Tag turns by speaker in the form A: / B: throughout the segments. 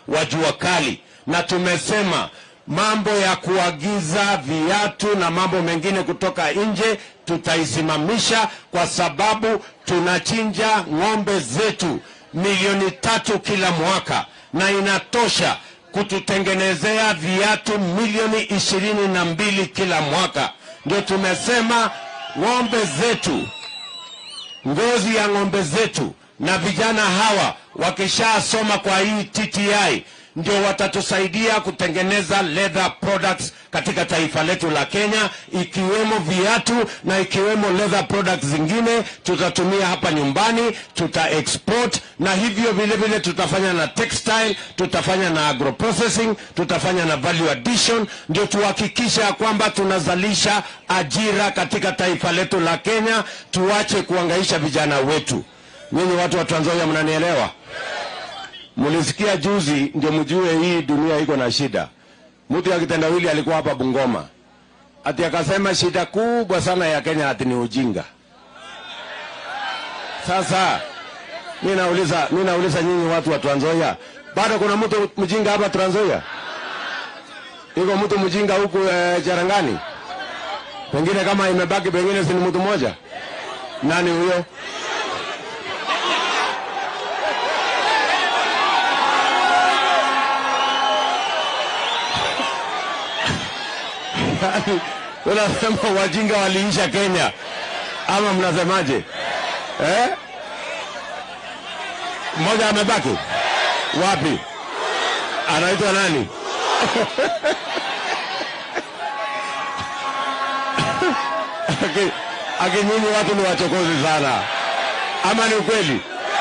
A: wa jua kali, na tumesema mambo ya kuagiza viatu na mambo mengine kutoka nje tutaisimamisha, kwa sababu tunachinja ng'ombe zetu milioni tatu kila mwaka na inatosha kututengenezea viatu milioni ishirini na mbili kila mwaka. Ndio tumesema ng'ombe zetu, ngozi ya ng'ombe zetu na vijana hawa wakishasoma kwa hii TTI ndio watatusaidia kutengeneza leather products katika taifa letu la Kenya, ikiwemo viatu na ikiwemo leather products zingine tutatumia hapa nyumbani, tuta export na hivyo vile vile tutafanya na textile, tutafanya na agro processing, tutafanya na value addition, ndio tuhakikisha ya kwamba tunazalisha ajira katika taifa letu la Kenya, tuache kuangaisha vijana wetu. Nyinyi watu wa Trans Nzoia mnanielewa? Mulisikia juzi ndio mjue hii dunia iko na shida. Mtu ya kitendawili alikuwa hapa Bungoma, ati akasema shida kubwa sana ya Kenya ati ni ujinga. Sasa mi nauliza, mi nauliza nyinyi watu wa Trans Nzoia, bado kuna mtu mjinga hapa Trans Nzoia? Iko mtu mjinga huku eh, Cherangani? Pengine kama imebaki, pengine si ni mtu mmoja. Nani huyo? Yaani, unasema wajinga waliisha Kenya ama mnasemaje eh? Mmoja amebaki wapi? Anaitwa nani? Aki- Aki nyinyi watu ni wachokozi sana, ama ni ukweli?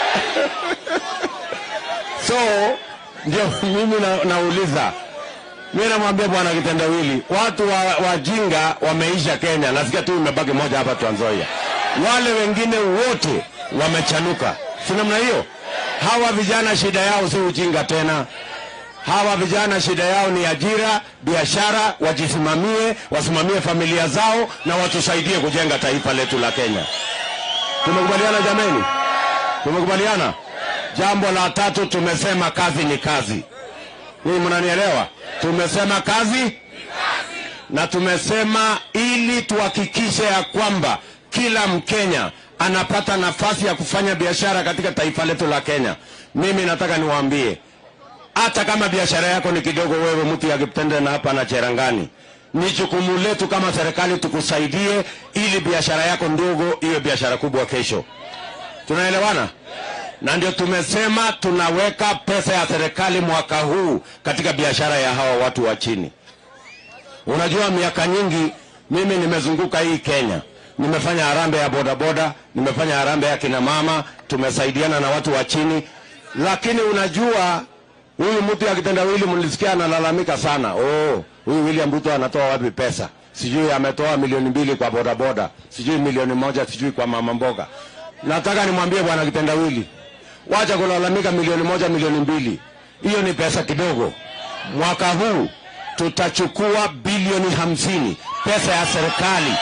A: So ndio mimi na, nauliza mimi namwambia bwana kitendawili, watu wa, wajinga wameisha Kenya. Nasikia tu imebaki moja hapa Trans Nzoia, wale wengine wote wamechanuka, si namna hiyo? Hawa vijana shida yao si ujinga tena. Hawa vijana shida yao ni ajira, biashara, wajisimamie, wasimamie familia zao na watusaidie kujenga taifa letu la Kenya. Tumekubaliana jameni? Tumekubaliana. Jambo la tatu tumesema kazi ni kazi. Ninyi mnanielewa? Tumesema kazi na tumesema ili tuhakikishe ya kwamba kila Mkenya anapata nafasi ya kufanya biashara katika taifa letu la Kenya. Mimi nataka niwaambie, hata kama biashara yako ni kidogo, wewe mtu ya Kiptende na hapa na Cherangani, ni jukumu letu kama serikali tukusaidie, ili biashara yako ndogo iwe biashara kubwa kesho. Tunaelewana? na ndio tumesema tunaweka pesa ya serikali mwaka huu katika biashara ya hawa watu wa chini. Unajua, miaka nyingi mimi nimezunguka hii Kenya, nimefanya harambee ya bodaboda, nimefanya harambee ya kina mama, tumesaidiana na watu wa chini, lakini unajua huyu mtu ya kitendawili mlisikia analalamika sana, oh, huyu William Ruto anatoa wapi pesa? Sijui ametoa milioni mbili kwa bodaboda, sijui milioni moja, sijui kwa mama mboga. Nataka nimwambie bwana kitendawili, wacha kulalamika milioni moja milioni mbili, hiyo ni pesa kidogo. Mwaka huu tutachukua bilioni hamsini pesa ya serikali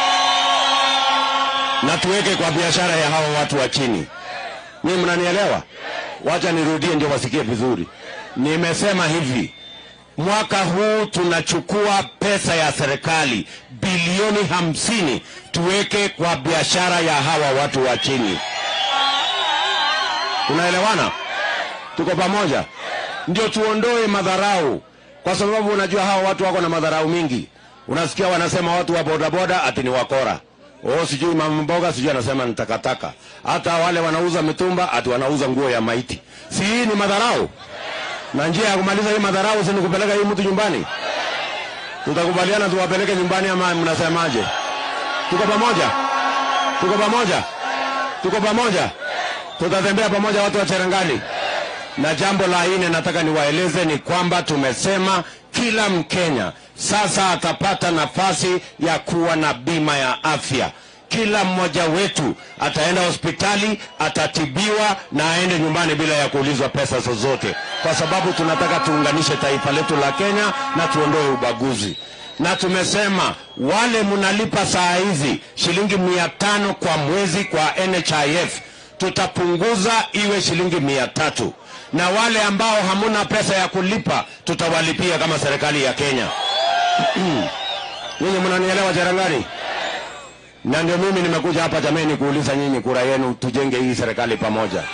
A: na tuweke kwa biashara ya hawa watu wa chini. Mimi mnanielewa? Wacha nirudie ndio wasikie vizuri. Nimesema hivi, mwaka huu tunachukua pesa ya serikali bilioni hamsini tuweke kwa biashara ya hawa watu wa chini. Tunaelewana? Tuko pamoja? Ndio tuondoe madharau, kwa sababu unajua hawa watu wako na madharau mingi. Unasikia wanasema watu wa bodaboda ati ni wakora. Oh, sijui mama mboga sijui anasema ni takataka. Hata wale wanauza mitumba ati wanauza nguo ya maiti. Si hii ni madharau? Na njia ya kumaliza hii madharau si ni kupeleka hii mtu nyumbani? Tutakubaliana tuwapeleke nyumbani ama mnasemaje? Tuko pamoja? Tuko pamoja? Tuko pamoja? Tutatembea pamoja watu wa Cherangani. Na jambo la nne nataka niwaeleze ni kwamba tumesema kila Mkenya sasa atapata nafasi ya kuwa na bima ya afya. Kila mmoja wetu ataenda hospitali, atatibiwa na aende nyumbani bila ya kuulizwa pesa zozote, kwa sababu tunataka tuunganishe taifa letu la Kenya na tuondoe ubaguzi. Na tumesema wale mnalipa saa hizi shilingi mia tano kwa mwezi kwa NHIF tutapunguza iwe shilingi mia tatu na wale ambao hamuna pesa ya kulipa tutawalipia kama serikali ya Kenya. Nyinyi mnanielewa Cherangani? Na ndio mimi nimekuja hapa jameni, kuuliza nyinyi kura yenu, tujenge hii serikali pamoja.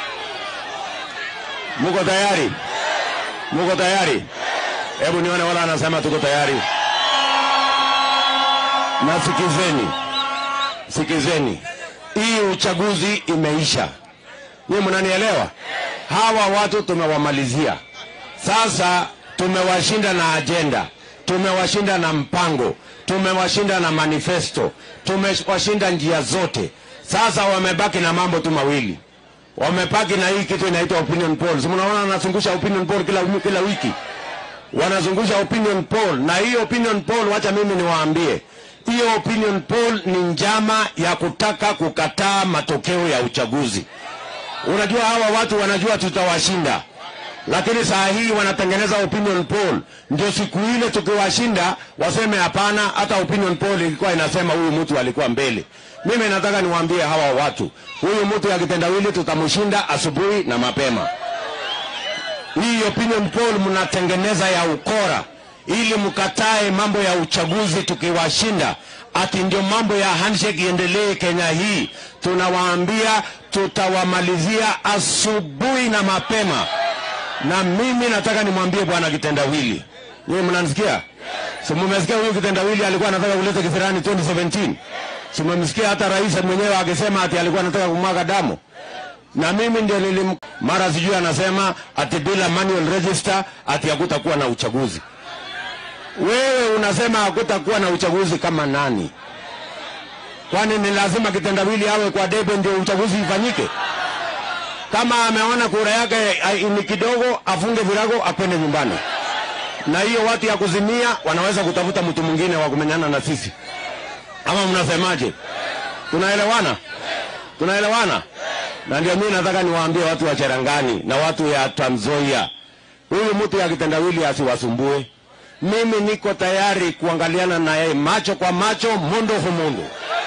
A: Muko tayari? Muko tayari? Hebu nione wala anasema tuko tayari. Na sikizeni, sikizeni, hii uchaguzi imeisha. Nyinyi mnanielewa? Hawa watu tumewamalizia. Sasa tumewashinda na ajenda, tumewashinda na mpango, tumewashinda na manifesto, tumewashinda njia zote. Sasa wamebaki na mambo tu mawili, wamebaki na hii kitu inaitwa opinion polls. Mnaona wanazungusha opinion poll kila, kila wiki wanazungusha opinion poll, na hii opinion poll, wacha mimi niwaambie, hiyo opinion poll ni njama ya kutaka kukataa matokeo ya uchaguzi. Unajua hawa watu wanajua tutawashinda, lakini saa hii wanatengeneza opinion poll, ndio siku ile tukiwashinda waseme hapana, hata opinion poll ilikuwa inasema huyu mtu alikuwa mbele. Mimi nataka niwaambie hawa watu, huyu mtu ya kitendawili tutamshinda asubuhi na mapema. Hii opinion poll mnatengeneza ya ukora ili mkatae mambo ya uchaguzi tukiwashinda, ati ndio mambo ya handshake iendelee Kenya hii. Tunawaambia tutawamalizia asubuhi na mapema, na mimi nataka nimwambie bwana kitendawili, nyinyi mnanisikia? Si mumesikia huyu kitendawili alikuwa anataka kuleta kisirani 2017? Si mumesikia hata rais mwenyewe akisema ati alikuwa anataka kumwaga damu? na mimi ndio nilim mara sijui anasema ati bila manual register ati hakutakuwa na uchaguzi. Wewe unasema hakutakuwa na uchaguzi kama nani? Kwani ni lazima kitendawili awe kwa debe ndio uchaguzi ifanyike? Kama ameona kura yake ai- ni kidogo, afunge virago akwende nyumbani. Na hiyo watu ya kuzimia wanaweza kutafuta mtu mwingine wa kumenyana na sisi, ama mnasemaje? Tunaelewana? Tunaelewana? na ndio mimi nataka niwaambie watu wa Cherangani na watu ya Trans Nzoia, huyu mtu ya kitendawili asiwasumbue. Mimi niko tayari kuangaliana na yeye macho kwa macho, mundo kwa mundo.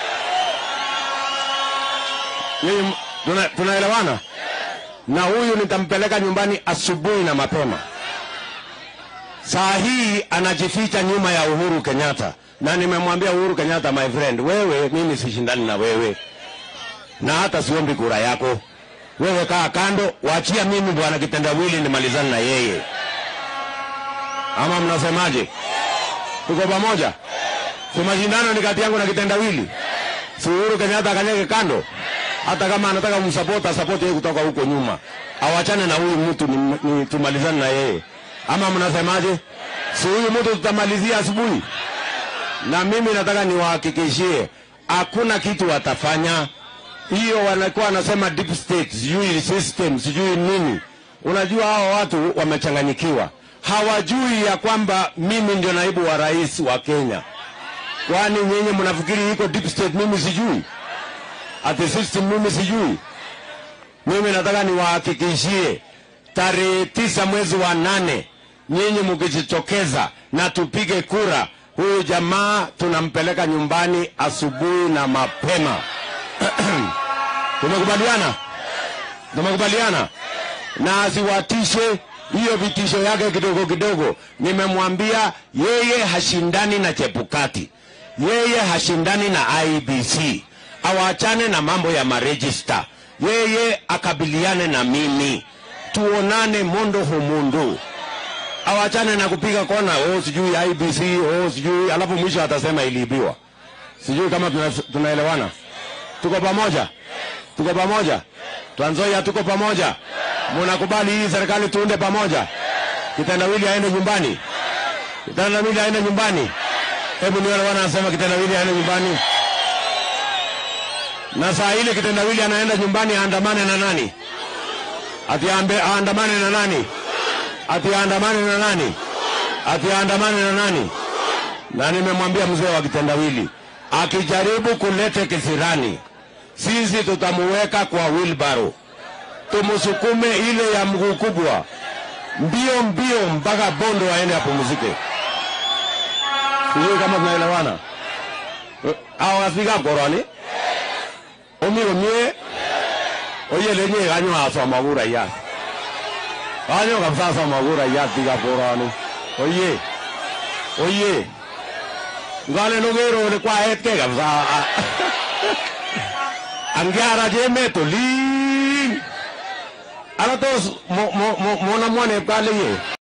A: Nyinyi tuna, tunaelewana? Na huyu nitampeleka nyumbani asubuhi na mapema. Saa hii anajificha nyuma ya Uhuru Kenyatta, na nimemwambia Uhuru Kenyatta, my friend, wewe, mimi sishindani na wewe na hata siombi kura yako. Wewe kaa kando, waachia mimi bwana kitendawili nimalizane na yeye, ama mnasemaje? Tuko pamoja? Si mashindano ni kati yangu na kitendawili, si Uhuru Kenyatta akanyeke kando, hata kama anataka kumsapota sapoti yeye kutoka huko nyuma, awachane na huyu mtu ni, ni tumalizane na yeye, ama mnasemaje? Si huyu mtu tutamalizia asubuhi, na mimi nataka niwahakikishie hakuna kitu watafanya hiyo wanakuwa wanasema deep state, sijui system, sijui nini. Unajua hao watu wamechanganyikiwa, hawajui ya kwamba mimi ndio naibu wa rais wa Kenya. Kwani nyinyi mnafikiri iko deep state, mimi sijui? Ati system mimi sijui? Mimi nataka niwahakikishie tarehe tisa mwezi wa nane, nyinyi mkijitokeza na tupige kura, huyu jamaa tunampeleka nyumbani asubuhi na mapema. Tumekubaliana, tumekubaliana, na asiwatishe hiyo vitisho yake kidogo kidogo. Nimemwambia yeye hashindani na Chebukati, yeye hashindani na IBC, awachane na mambo ya marejista, yeye akabiliane na mimi, tuonane mondo humundu, awachane na kupiga kona, oh sijui IBC, oh sijui, alafu mwisho atasema iliibiwa. Sijui kama tuna, tunaelewana tuko pamoja, tuko pamoja. Trans Nzoia tuko pamoja. Munakubali hii serikali tuunde pamoja? Kitendawili aende nyumbani, kitendawili aende nyumbani. Hebu nione wana anasema kitendawili aende nyumbani, na saa ile kitendawili anaenda nyumbani, aandamane na nani? Ati aambe- aandamane na nani? Ati aandamane na nani? Ati aandamane na nani? Na nimemwambia mzee wa kitendawili akijaribu kulete kisirani, sisi tutamuweka kwa wheelbarrow, tumusukume ile ya mguu kubwa mbio mbio mpaka Bondo aende apumzike. Sijui kama tunaelewana. awafika koroni omi omie oyelenye kanyo asoma kura ya Kanyo kabisa soma kuraiyat biikab koroni. Oye. Oye. Ngalen okere ole kwaetkei kabisa. Angiarach emet olin. Ara tos mo mo mo monamwa nepkaleye.